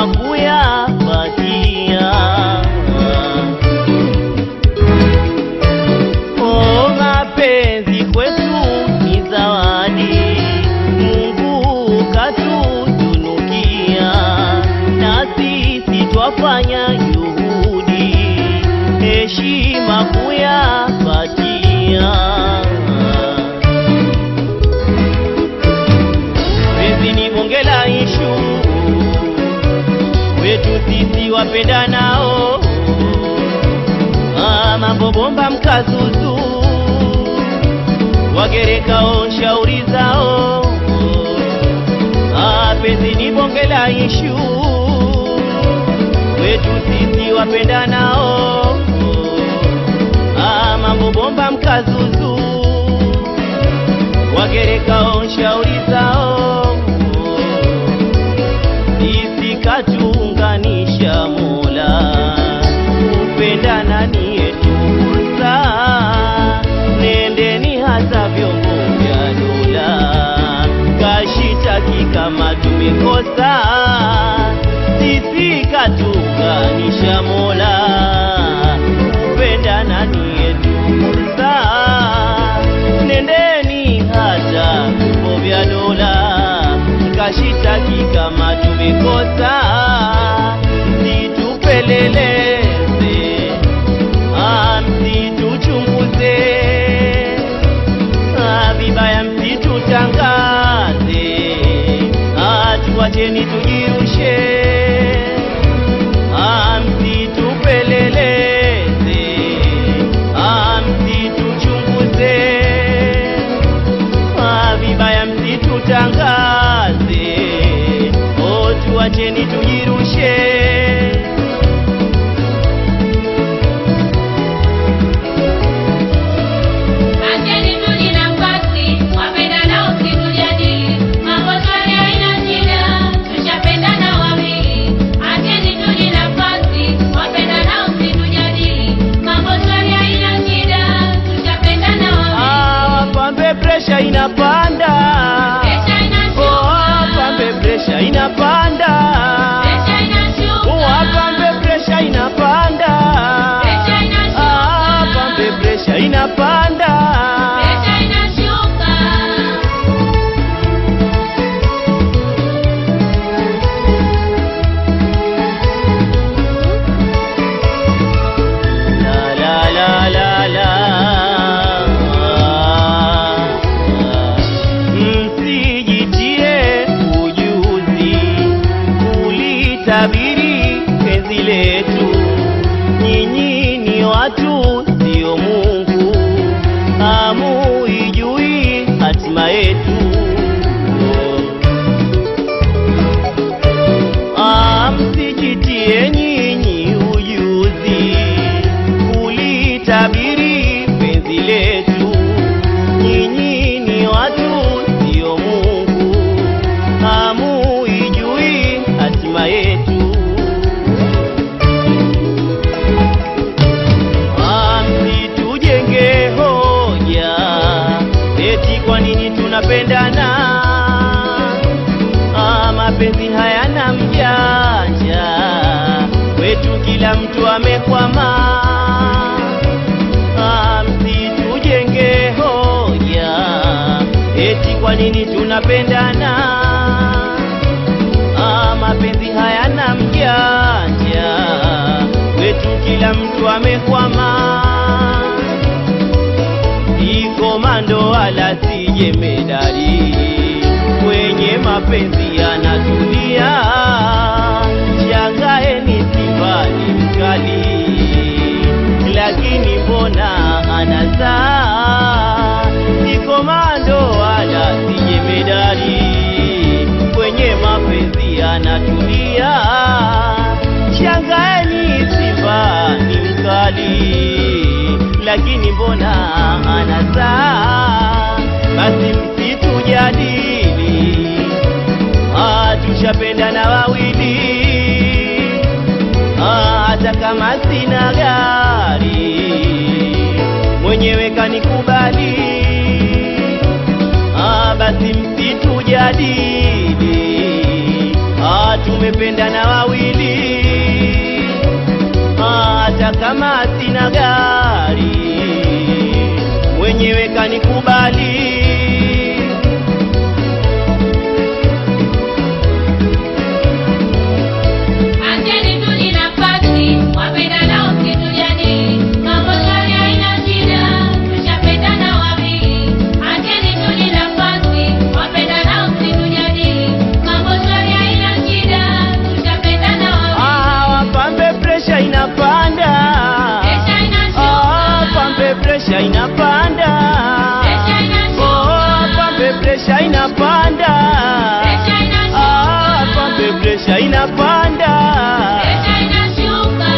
heshima kuyapatia. Oh, mapenzi kwetu ni zawadi, Mungu katutunukia, na sisi twafanya juhudi, heshima kuyapatia. Penzi ni bonge la ishu wetu sisi wapendanao, ah, mambo bomba mkazuzu wagerekao shauri zao, ah, penzi ni bonge la ishu wetu sisi wapendanao, ah, mambo bomba mkazuzu wagerekao shauri zao isikatuunganisha Mola, kupendana ni yetu fursa, nendeni hata vyombo vya dola, kashitaki kama tumekosa, sisi katuunganisha Mola, kupendana ni yetu fursa, nendeni hata vyombo vya dola kashitaki kama tumekosa, msitupeleleze, ah, msituchunguze, ah, vibaya msitutangaze, ah, tuwacheni tujirushe, ah, msitupeleleze, ah, msituchunguze Ah, vibaya msitutangaze, oh, tuacheni tujirushe. Acheni tuli nafasi, wapendanao msitujadili, mambo shwari haina shida, tushapendana wawili. Acheni tuli nafasi, wapendanao msitujadili, mambo shwari haina shida, tushapendana wawili. Ah, pambe presha inapanda, Presha oh, inashuka, pambe presha inapanda, presha oh, inashuka, pambe presha inapanda, presha ah, pambe inashuka, presha inapanda. presha inashuka. La la la la la. Msijitie ujuzi kulitabiri penzi letu, nyinyi ni watu sio Mungu, hamuijui hatima yetu. Ah, msijitie nyinyi ujuzi kulitabiri penzi letu, nyinyi ni watu sio Mungu, hamuijui hatima yetu. Ah, msitujenge hoja eti kwa nini tunapendana Ah, mapenzi hayana mjanja, kwetu kila mtu amekwama. Ah, msitujenge hoja eti kwa nini tunapendana. Ah, mapenzi hayana mjanja, kwetu kila mtu amekwama si komando wala si jemedari, kwenye mapenzi yanatulia. Shangaeni Simba ni mkali, lakini mbona anazaa? Si komando wala si jemedari, kwenye mapenzi yanatulia. Shangaeni Simba ni mkali lakini mbona anazaa? Basi msitujadili, ah, tushapendana wawili, ah, hata kama sina gari mwenyewe kanikubali, ah, basi msitujadili, ah, tume tumependana wawili, hata kama sina gari, mwenyewe kanikubali. Acheni tuli nafasi, wapendanao msitujadili. Mambo shwari haina shida, tushapendana wawili. Acheni tuli nafasi, wapendanao msitujadili. Mambo shwari haina shida, tushapendana wawili. Ah, wapambe presha inapanda, Presha inashuka. Ah, pambe presha inapanda, Presha inashuka. Oh, pambe presha inapanda, Presha inashuka. Ah, pambe presha inapanda. Presha inashuka.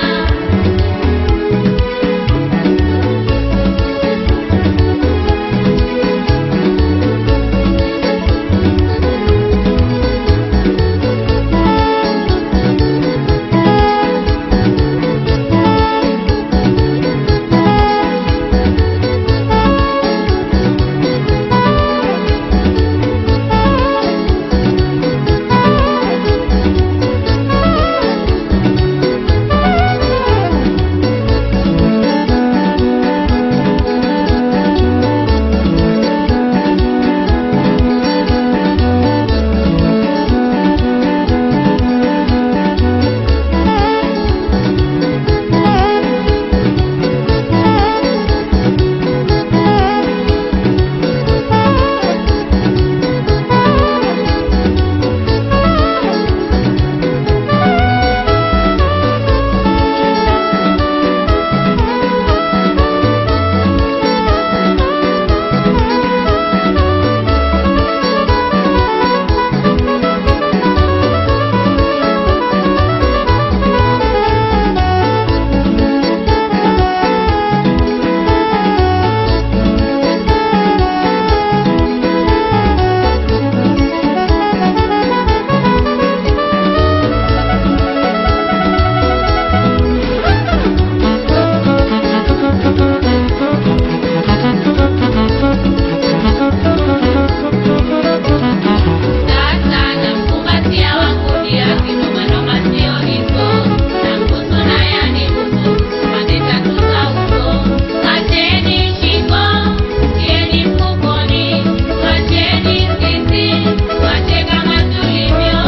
Sasa namkumbatia wangu dia kinomanoma sio hizo nambusu na yanibusu pande tatu za uso acheni shingo tieni mfukoni wacheni sisi wache kama tulivyo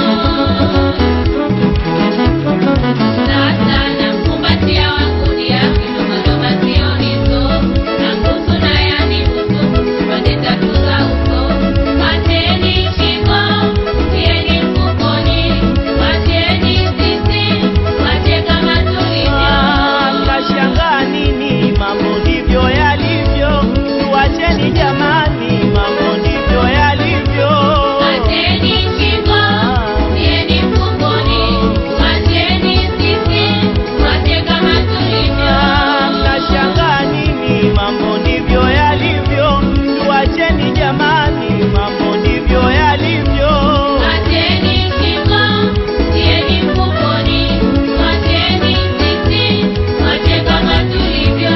sasa namkumbatia wangu dia kinomanoma sio hizo nambusu na yanibusu pande tatu za uso Wacheni shingo, tieni mfukoni, wacheni sisi, wache kama tulivyo. Mtashangaa nini? Mambo ndivyo yalivyo, tuacheni jamani, mambo ndivyo yalivyo. Wacheni shingo, tieni mfukoni, wacheni sisi, wache kama tulivyo. Mtashangaa nini? Mambo ndivyo yalivyo, tuacheni jamani, mambo ndivyo yalivyo. Wacheni shingo, tieni mfukoni, wacheni sisi, wache kama tulivyo.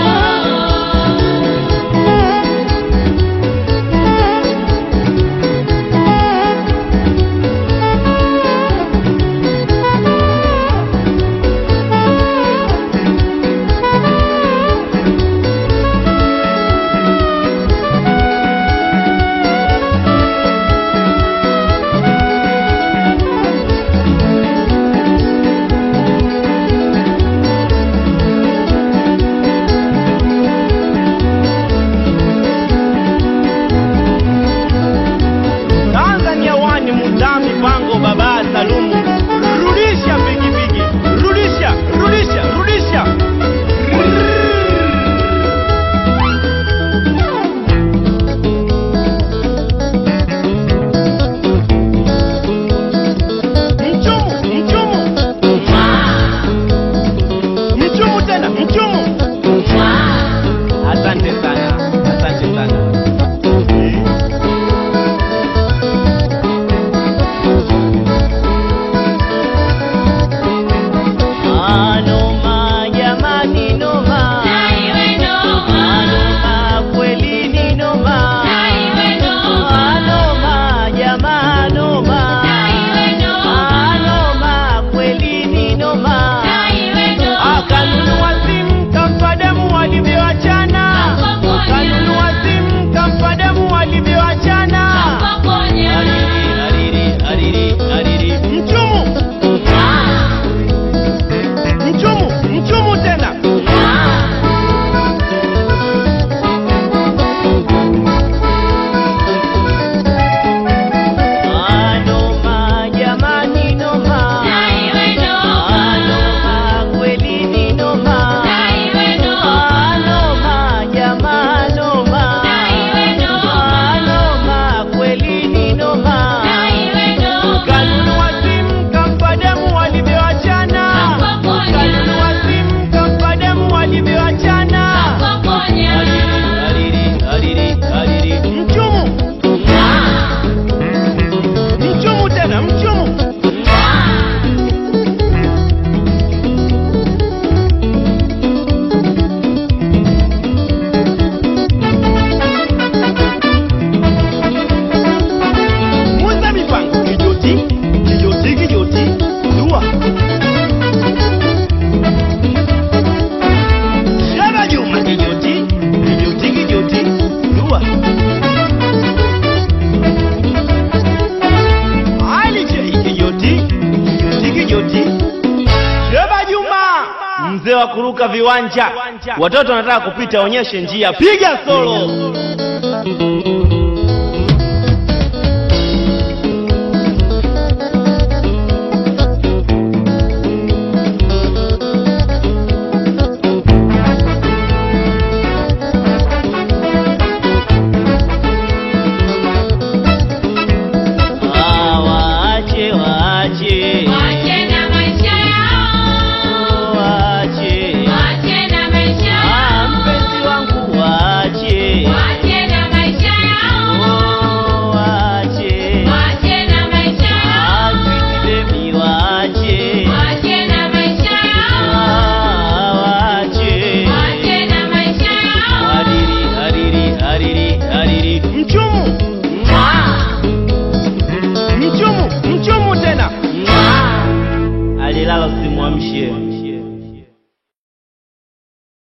wa kuruka viwanja. Watoto wanataka kupita, onyeshe njia, piga solo.